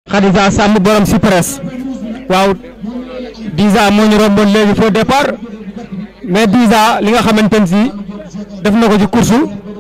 Khadija Samb borom si presse waaw Diza moo ñu romboon léegi faux départ mais Diza li nga xamante ne si def na ko ci course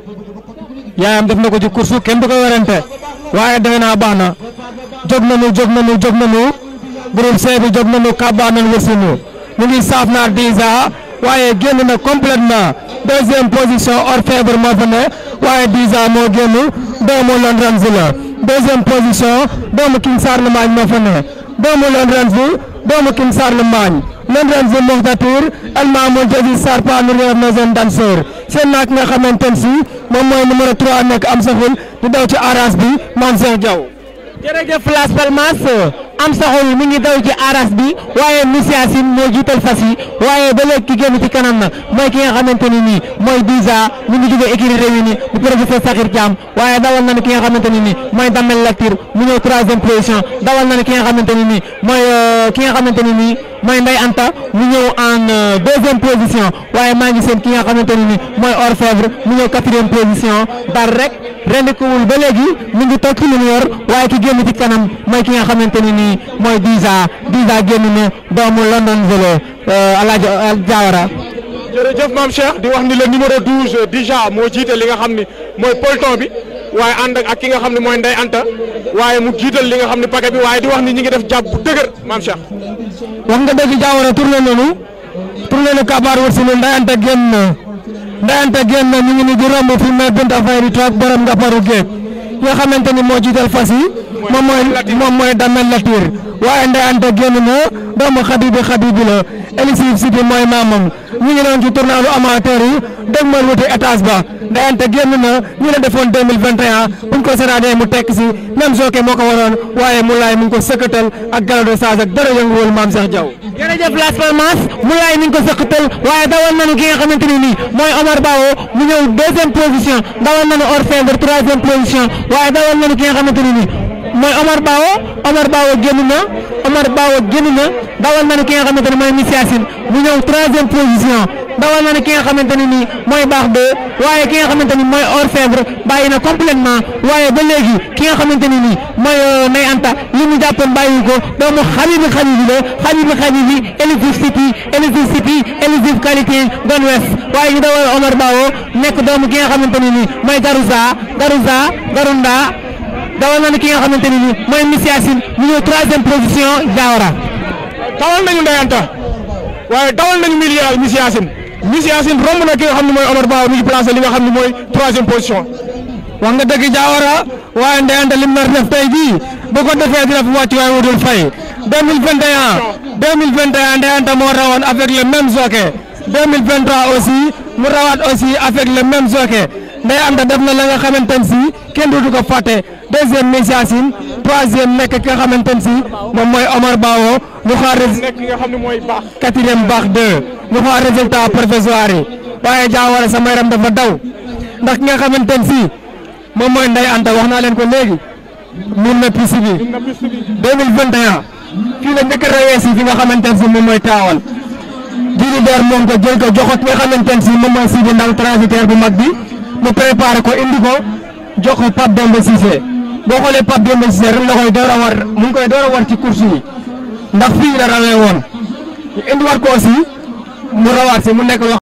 yaayam def na ko ci course kenn du ko werante waaye defe naa baax na jóg nañu jóg nañu jóg nañu groupe C bi jóg nañu kàbbaa nañu wërsinu ñu ngi saaf naar Diza waaye génn na complètement deuxième position orfèvre moo fa ne waaye Diza moo génn doomu Lone Range la deuxième position doomu King Charlemagne moo fa ne doomu Lone Range doomu King Charlemagne Lone Range Mokhtatir El Mamoun Jazi Sarpa Nourier Maison Danseur seen naak nga xamante ne si moom mooy numéro 3 nekk am saxul di daw ci aras bi Mame Cheikh Diaw. jërëjëf Las Palmas am saxul mi ngi daw ci aras bi waaye Moussa Sine moo jiital fas yi waaye ba léegi ki génn ci kanam na mooy ki nga xamante ni nii mooy Diza mi ngi jógee écurie Réunis bu professeur Sakhir Thiam waaye dawal na ni ki nga xamante ni nii mooy Damel Latir mu ñëw troisième position dawal na ni ki nga xamante ni nii mooy ki nga xamante ni nii mooy Ndeye Anta mu ñëw en deuxième position waaye maa ngi seen ki nga xamante ni nii mooy Orfèvre mu ñëw quatrième position dar rek rendikuwul ba léegi mu ngi toog ci lu mu yor waaye ki génn ci kanam mooy ki nga xamante ni nii mooy Diza Diza génn na doomu London Vélo Alaaji Diawara jërëjëf maam Cheikh di wax ni le numéro 12 Diza moo jiite li nga xam ni mooy peloton bi waaye ànd ak ki nga xam ne mooy Ndeye Anta waaye mu jiital li nga xam ne paquet bi waaye di wax ni ñi ngi def jàpp bu dëgër maam Cheikh. wax nga dëgg Diawara tourné nañu tourné na kabaar wër si ne Ndeye Anta génn na Ndeye Anta génn na ñu ngi ni di romb fi mais Binta Faye di toog borom nga paru géej ki nga xamante ni moo jiital fas yi moom mooy moom mooy Damel Latir waaye Ndeye Anta génn na doomu Xabibi Xabibi la Elisif Sidi mooy maamam ñu ngi doon ci tournalu amateur yi dégmal wuti étage ba Ndeye Anta génn na ñu la defoon 2021 buñ ko seetaanee mu tekk si même Joké moo ko waroon waaye mu laay mu ngi ko sëkkatal ak galado sage ak dara yënguwul maam Cheikh Diaw jërëjëf Las Palmas mu laay mi ngi ko sëkkatal waaye dawal nañu ki nga xamante ni nii mooy Omar Bawo mu ñëw deuxième position dawal nañu Orfèvre troisième position waaye dawal nañu ki nga xamante ni nii mooy Omar Bawo Omar Bawo génn na Omar Bawo génn na dawal nañu ki nga xamante ni mooy Misia Sine mu ñëw troisième position dawal nañu ki nga xamante ni nii mooy baax de waaye ki nga xamante ni mooy Orfèvre bàyyi na complètement waaye ba léegi ki nga xamante ni nii mooy Ndeye Anta li mu jàppoon bàyyi ko doomu Habibi Habibi la Habibi Habibi Elisif City Elisif City Elisif qualité Don West waaye ñu dawal Omar Bawo nekk doomu ki nga xamante ni nii mooy Garouza Garouza Garunda dawal nañu ki nga xamante ni nii mooy Misia Sine mu ñëw troisième position Diawara. dawal nañu Ndeye Anta waaye dawal nañu Misia Misia Sine Misia Sine romb na ki nga xam ne mooy Omar Ba mi ngi placé li nga xam ne mooy troisième position. wax nga dëgg Diawara waaye Ndeye Anta lim nar def tey jii bu ko defee dina fi wàcc waaye wutul fay 2021 2021 Ndeye Anta moo rawoon avec le même jockey 2023 aussi mu rawaat aussi avec le même jockey Ndeye Anta def na la nga xamante ne si kenn du ko fàtte deuxième Misia Sine troisième nekk ki nga xamante ne si moom mooy Omar Bawo ñu xaar nekk ki nga xam ne mooy baax. quatrième baax deux ñu xaar résultat provisoire yi waaye Diawara sama yaram dafa daw ndax ki nga xamante ne si moom mooy Ndeye Anta wax naa leen ko léegi mun na piste bi 2021 fii la njëkk a rawee si fi nga xamante ne si moom mooy taawal diiru door moom ko jël ko jox ko ki nga xamante ne si moom mooy Sidi Ndaw transitaire bu mag bi mu préparé ko indi ko jox ko Pape Demba Cissé boo xoolee Pape Demba Cissé ren la koy door a war mu ngi koy door a war ci course yi ndax fii la rawee woon ñu indiwaat ko aussi mu rawaat si mu nekk